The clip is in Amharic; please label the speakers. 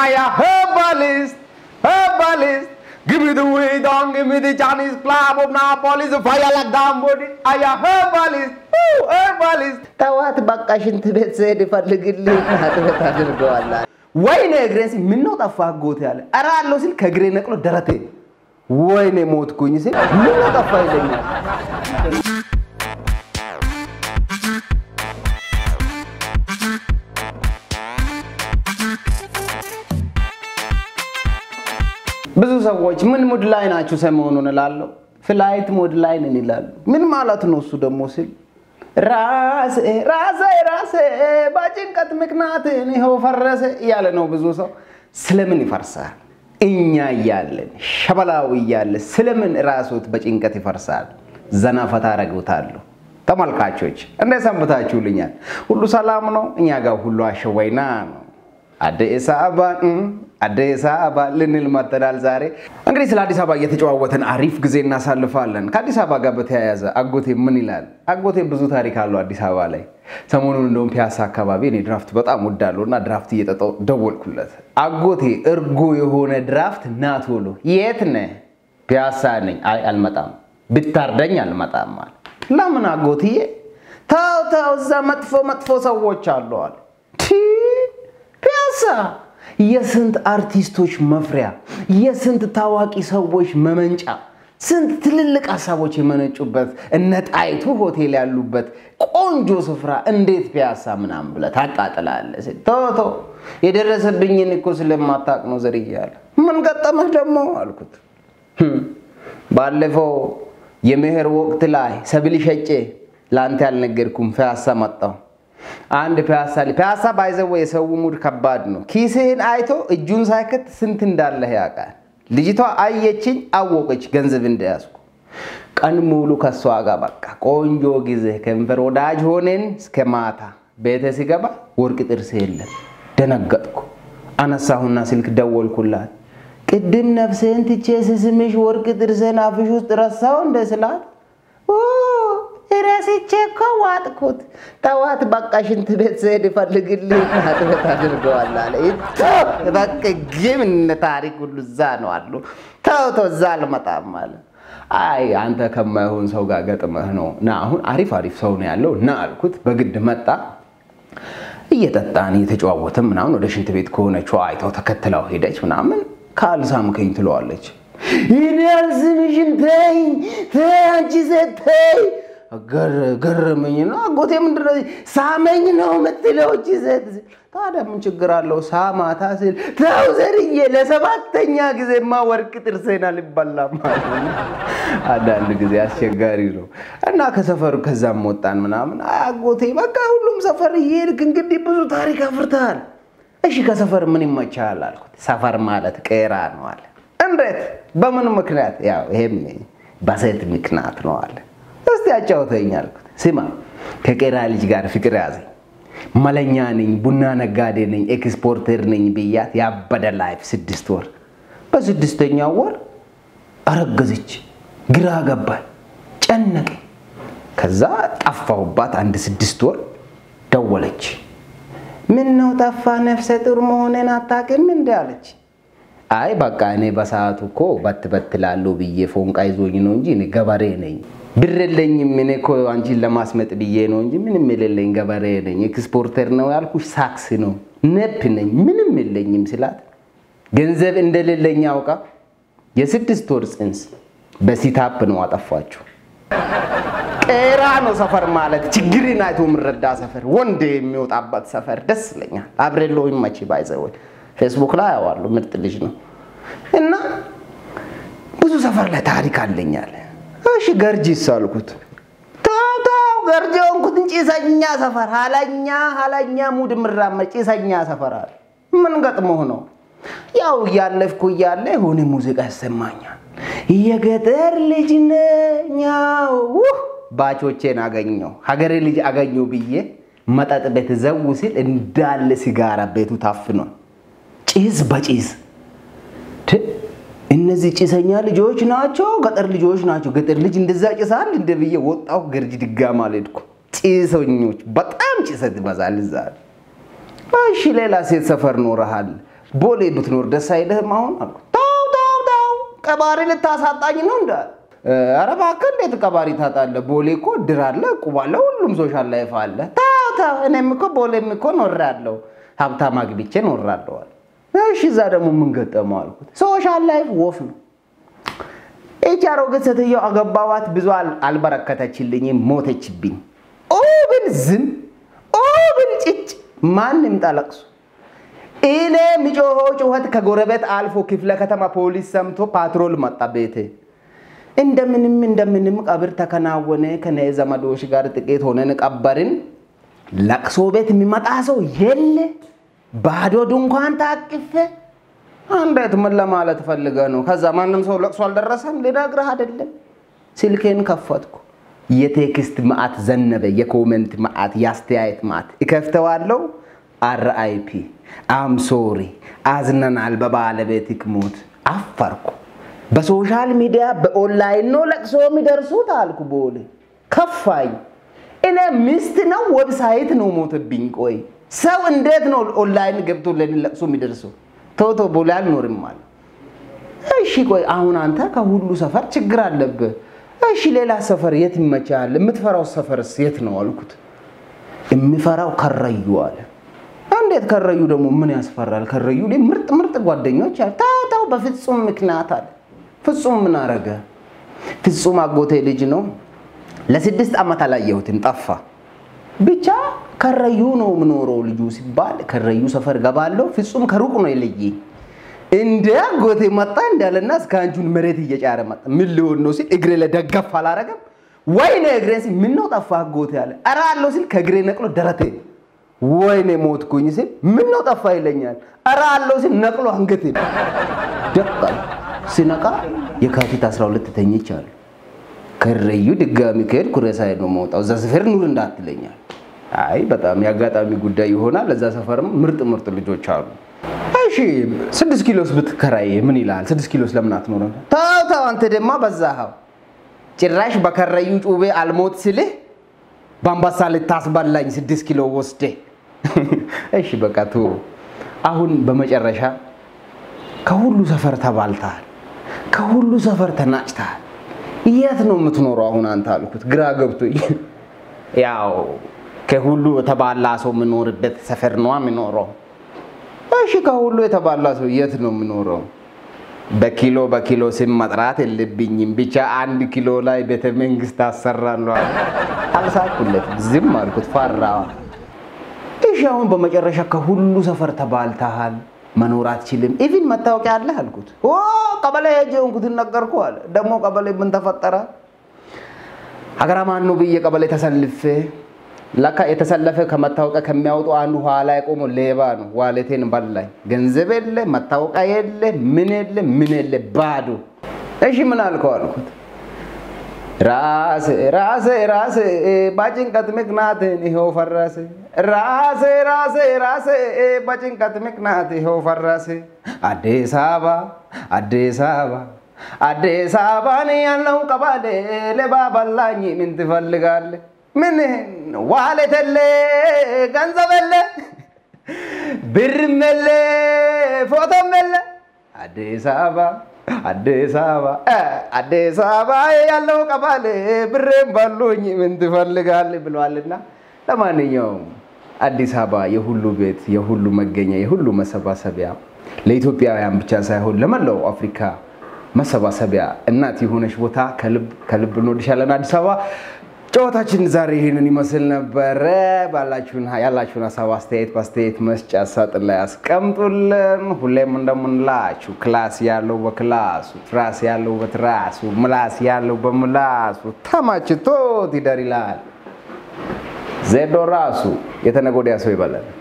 Speaker 1: Aya herbalist, herbalist. Give me the weed on, give me the Chinese club of Napolis, fire like damn body. Aya herbalist, woo, herbalist.
Speaker 2: ተዋት በቃ ሽንት ቤት ስሄድ ይፈልግልኝ አጥበት አድርገዋል።
Speaker 1: ወይኔ እግሬን ሲል ምነው ጠፋ አጎቴ አለ። ኧረ አለው ሲል ከእግሬ ነቅሎ ደረቴ ወይኔ ሞትኩኝ ሲል ምነው ጠፋ ይለኛል። ብዙ ሰዎች ምን ሙድ ላይ ናችሁ ሰሞኑን እላለሁ። ፍላይት ሙድ ላይ ነን ይላሉ። ምን ማለት ነው እሱ ደግሞ ሲል ራሴ ራሴ ራሴ በጭንቀት ምክንያት ይኸው ፈረሰ እያለ ነው ብዙ ሰው። ስለምን ይፈርሳል? እኛ እያለን ሸበላው እያለ ስለምን ራሶት በጭንቀት ይፈርሳል? ዘና ፈታ አረጉታለሁ። ተመልካቾች እንደ ሰንብታችሁልኛል? ሁሉ ሰላም ነው? እኛ ጋር ሁሉ አሸወይና ነው። አዲስ አበባ አዲስ አበባ ልንል መጥተናል። ዛሬ እንግዲህ ስለ አዲስ አበባ እየተጨዋወተን አሪፍ ጊዜ እናሳልፋለን። ከአዲስ አበባ ጋር በተያያዘ አጎቴ ምን ይላል? አጎቴ ብዙ ታሪክ አለው አዲስ አበባ ላይ። ሰሞኑን እንደውም ፒያሳ አካባቢ እኔ ድራፍት በጣም ወዳለሁ እና ድራፍት እየጠጣሁ ደወልኩለት። አጎቴ እርጎ የሆነ ድራፍት ና ቶሎ። የት ነህ? ፒያሳ ነኝ። አይ አልመጣም፣ ብታርደኝ አልመጣም አለ። ለምን አጎትዬ? ተው ተው፣ እዛ መጥፎ መጥፎ ሰዎች አለዋል። ፒያሳ የስንት አርቲስቶች መፍሪያ፣ የስንት ታዋቂ ሰዎች መመንጫ፣ ስንት ትልልቅ ሀሳቦች የመነጩበት እነ ጣይቱ ሆቴል ያሉበት ቆንጆ ስፍራ እንዴት ፒያሳ ምናምን ብለህ ታቃጥላለህ? ቶቶ የደረሰብኝን እኮ ስለማታውቅ ነው ዘርዬ አለ። ምን ገጠመህ ደግሞ አልኩት። ባለፈው የመኸር ወቅት ላይ ሰብል ሸጬ ለአንተ ያልነገርኩም ፒያሳ መጣሁ። አንድ ፒያሳ ፒያሳ ባይዘው የሰው ሙድ ከባድ ነው። ኪስህን አይቶ እጁን ሳይከት ስንት እንዳለህ ያውቃል። ልጅቷ አየችኝ፣ አወቀች ገንዘብ እንደያዝኩ። ቀን ሙሉ ከሷ ጋር በቃ ቆንጆ ጊዜ ከንፈር ወዳጅ ሆነን እስከ ማታ። ቤተ ሲገባ ወርቅ ጥርስ የለም። ደነገጥኩ። አነሳሁና ስልክ ደወልኩላት። ቅድም ነፍሴን ትቼ ስስምሽ ወርቅ ጥርሴን አፍሽ ውስጥ ረሳው እንደ ስላት ረስቼ እኮ ዋጥኩት። ተዋት በቃ ሽንት ቤት ስሄድ ይፈልግልኝ አጥበት አድርገዋል አለ። በቃ ግን እነ ታሪክ ሁሉ እዛ ነው አሉ። ተው ተው እዛ አልመጣም አለ። አይ አንተ ከማይሆን ሰው ጋር ገጥመህ ነው ና አሁን አሪፍ አሪፍ ሰው ነው ያለው ና አልኩት። በግድ መጣ። እየጠጣን እየተጨዋወትን ምናምን ወደ ሽንት ቤት ከሆነችው አይተው ተከትለው ሄደች ምናምን ካልሳምከኝ ትለዋለች። ይህን ያልስምሽን ተይ ተይ አንቺ ሴት ተይ ገረመኝ ነው አጎቴ ምንድን ነው ሳመኝ ነው የምትለው እቺ ሴት ታዲያ ምን ችግር አለው ሳማታ ስል ተው ዘርዬ ለሰባተኛ ጊዜማ ወርቅ ጥርሴን አልበላም ማለት ነው አንዳንድ ጊዜ አስቸጋሪ ነው እና ከሰፈሩ ከዛም ወጣን ምናምን አጎቴ በቃ ሁሉም ሰፈር እየሄድክ እንግዲህ ብዙ ታሪክ አፍርተሃል እሺ ከሰፈር ምን ይመቻል አልኩት ሰፈር ማለት ቄራ ነው አለ እንዴት በምን ምክንያት ያው ይሄም በሴት ምክንያት ነው አለ እስቲ አጫውተኝ አልኩት። ስማ ከቄራ ልጅ ጋር ፍቅር ያዘኝ። መለኛ ነኝ፣ ቡና ነጋዴ ነኝ፣ ኤክስፖርተር ነኝ ብያት ያበደ ላይፍ ስድስት ወር። በስድስተኛው ወር አረገዘች። ግራ ገባኝ፣ ጨነቀኝ። ከዛ ጠፋሁባት አንድ ስድስት ወር። ደወለች። ምን ነው ጠፋ? ነፍሰ ጡር መሆኔን አታውቅም እንዴ አለች። አይ በቃ እኔ በሰዓቱ እኮ በት በት ላለው ብዬ ፎንቃ ይዞኝ ነው እንጂ እኔ ገበሬ ነኝ ብር የለኝም። እኔ እኮ አንቺን ለማስመጥ ብዬ ነው እንጂ ምንም የሌለኝ ገበሬ ነኝ። ኤክስፖርተር ነው ያልኩሽ ሳክስ ነው ነፕ ነኝ ምንም የለኝም ስላት ገንዘብ እንደሌለኝ አውቃ የስድስት ወር ጽንስ በሲታፕ ነው አጠፋችሁ። ቄራ ነው ሰፈር ማለት ችግርን አይቶ የምረዳ ሰፈር፣ ወንድ የሚወጣበት ሰፈር ደስ ይለኛል። አብሬሎ ይመች ባይዘወይ ፌስቡክ ላይ አዋሉ ምርጥ ልጅ ነው እና ብዙ ሰፈር ላይ ታሪክ አለኛል። እሺ ገርጂስ አልኩት። ተው ተው ገርጂ ሆንኩትን ጭሰኛ ሰፈር ሀላኛ ሀላኛ ሙድ ምራመድ ጭሰኛ ሰፈር አለ። ምን ገጥሞህ ነው? ያው እያለፍኩ እያለ የሆነ ሙዚቃ ይሰማኛል። የገጠር ልጅ ነኛው ባቾቼን አገኘው ሀገሬ ልጅ አገኘው ብዬ መጠጥ ቤት ዘው ሲል እንዳለ ሲጋራ ቤቱ ታፍኗል። ጭስ በጭስ እነዚህ ጭሰኛ ልጆች ናቸው፣ ገጠር ልጆች ናቸው። ገጠር ልጅ እንደዛ ጭሳል እንደ ብዬ ወጣሁ። ገርጂ ድጋማ አልሄድኩ። ጭሰኞች በጣም ጭሰት ይበዛል እዛ። እሺ ሌላ ሴት ሰፈር ኖረሃል፣ ቦሌ ብትኖር ደስ አይልህም አሁን አልኩት። ተው ተው ተው ቀባሪ ልታሳጣኝ ነው እንደ ኧረ እባክህ እንዴት ቀባሪ ታጣለህ? ቦሌ እኮ እድር አለ፣ እቁብ አለ፣ ሁሉም ሶሻል ላይፍ አለ። ተው ተው እኔም እኮ ቦሌም እኮ ኖሬያለሁ፣ ሀብታም አግብቼ ኖሬያለሁ አለ። እሺ እዛ ደግሞ ምን ገጠመው አልኩት። ሶሻል ላይፍ ወፍ ነው። ይቺ አሮጊት ሴትዮ አገባዋት፣ ብዙ አል- አልበረከተችልኝም፣ ሞተችብኝ። ኦ ብል ዝም፣ ኦ ብል ጭጭ፣ ማንም ጠለቅሱ እኔ የሚጮሆ ጩኸት ከጎረቤት አልፎ ክፍለ ከተማ ፖሊስ ሰምቶ ፓትሮል መጣ ቤቴ። እንደምንም እንደምንም ቀብር ተከናወነ። ከነ ዘመዶች ጋር ጥቂት ሆነን ቀበርን። ለቅሶ ቤት የሚመጣ ሰው የለ። ባዶ ድንኳን ታቅፌ እንዴት ምን ለማለት ፈልገ ነው? ከዛ ማንም ሰው ለቅሶ አልደረሰም ልነግርህ አይደለም። ስልኬን ከፈትኩ። የቴክስት መዓት ዘነበ፣ የኮመንት መዓት፣ የአስተያየት መዓት። እከፍተዋለሁ። አርአይፒ አም ሶሪ አዝነናል በባለቤትህ ሞት። አፈርኩ። በሶሻል ሚዲያ በኦንላይን ነው ለቅሶ የሚደርሱት አልኩ። ቦሌ ከፋኝ። እኔ ሚስት ነው ዌብሳይት ነው ሞትብኝ። ቆይ ሰው እንዴት ነው ኦንላይን ገብቶ ለኔ ለቅሶ የሚደርሰው? ቶቶ ቦሌ አልኖርም አለ። እሺ ቆይ አሁን አንተ ከሁሉ ሰፈር ችግር አለብህ። እሺ ሌላ ሰፈር የት ይመቻል? የምትፈራው ሰፈርስ የት ነው አልኩት። የሚፈራው ከረዩ አለ። እንዴት ከረዩ ደግሞ ምን ያስፈራል? ከረዩ ላይ ምርጥ ምርጥ ጓደኞች አለ። ተው ተው፣ በፍጹም ምክንያት አለ። ፍጹም ምን አረገ? ፍጹም አጎቴ ልጅ ነው። ለስድስት ዓመት አላየሁትም፣ ጠፋ። ብቻ ከረዩ ነው የምኖረው ልጁ ሲባል ከረዩ ሰፈር ገባለሁ። ፍጹም ከሩቅ ነው የለየኝ። እንደ አጎቴ መጣ እንዳለና እስከ አንጁን መሬት እየጫረ መጣ። ምን ሊሆን ነው ሲል እግሬ ላይ ደገፍ አላረገም። ወይኔ እግሬ ሲል ምን ነው ጠፋ አጎቴ አለ። ኧረ አለው ሲል ከእግሬ ነቅሎ ደረቴ ወይኔ ሞትኩኝ ሲል ምን ነው ጠፋ ይለኛል። ኧረ አለው ሲል ነቅሎ አንገቴ ደቃል። ሲነቃ የካቲት 12 ተኝቻለሁ። ከረዩ ድጋሚ ከሄድኩ ሬሳዬ ነው መውጣው። እዛ ሰፈር ኑር እንዳትለኛል። አይ በጣም የአጋጣሚ ጉዳይ ይሆናል። እዛ ሰፈርም ምርጥ ምርጥ ልጆች አሉ። እሺ ስድስት ኪሎስ ብትከራይ ምን ይላል? ስድስት ኪሎስ ለምን አትኖርም? ተው ተው፣ አንተ ደማ በዛኸው። ጭራሽ በከረዩ ጩቤ አልሞት ስልህ በአምባሳ ልታስበላኝ ስድስት ኪሎ ወስደ። እሺ በቃ ቶ አሁን በመጨረሻ ከሁሉ ሰፈር ተባልተሃል፣ ከሁሉ ሰፈር ተናጭተሃል። የት ነው የምትኖረው አሁን አንተ አልኩት፣ ግራ ገብቶኝ። ያው ከሁሉ የተባላ ሰው የምኖርበት ሰፈር ነዋ የምኖረው። እሺ ከሁሉ የተባላ ሰው የት ነው የምኖረው? በኪሎ በኪሎ ስም መጥራት የለብኝም። ብቻ አንድ ኪሎ ላይ ቤተ መንግስት አሰራለሁ። አልሳኩለትም፣ ዝም አልኩት፣ ፈራ። እሺ አሁን በመጨረሻ ከሁሉ ሰፈር ተባልተሃል፣ መኖር አትችልም፣ ኢቭን መታወቂያ አለህ አልኩት። ኦ ቀበሌ ሄጄ ሆንኩትን ነገርኩ አለ። ደግሞ ቀበሌ ምን ተፈጠረ? ሀገራ ማን ነው ብዬ ቀበሌ ተሰልፌ ለካ የተሰለፈ ከመታወቂያ ከሚያወጡ አንዱ ኋላ የቆመው ሌባ ነው። ዋሌቴን በላኝ። ገንዘብ የለ፣ መታወቂያ የለ፣ ምን የለ፣ ምን የለ፣ ባዶ። እሺ ምን አልከው አልኩት። ራሴ ራሴ ራሴ በጭንቀት ምክንያት ይኸው ፈረሰ። ራሴ ራሴ ራሴ በጭንቀት ምክንያት ይኸው ፈረሰ። አዲስ አበባ አዲስ አበባ አዲስ አበባን ያለው ቀባሌ ሌባ በላኝ። ምን ትፈልጋለህ? ምን ዋሌት የለ ገንዘብ የለ ብርም የለ ፎቶም የለ አዲስ አበባ አዲስ አበባ አዲስ አበባ ያለው ቀባሌ ብሬም ባሉኝ ምን ትፈልጋለህ ብሏልና፣ ለማንኛውም አዲስ አበባ የሁሉ ቤት፣ የሁሉ መገኛ፣ የሁሉ መሰባሰቢያ ለኢትዮጵያውያን ብቻ ሳይሆን ለመላው አፍሪካ መሰባሰቢያ እናት የሆነች ቦታ ከልብ ከልብ እንወድሻለን አዲስ አበባ። ጨዋታችን ዛሬ ይህንን ይመስል ነበረ። ባላችሁን ያላችሁን ሀሳብ አስተያየት በአስተያየት መስጫ ሳጥን ላይ አስቀምጡልን። ሁሌም እንደምንላችሁ ክላስ ያለው በክላሱ፣ ትራስ ያለው በትራሱ፣ ምላስ ያለው በምላሱ ተመችቶት ይደር ይላል ዜዶ ራሱ። የተነገ ወዲያ ሰው ይበላል።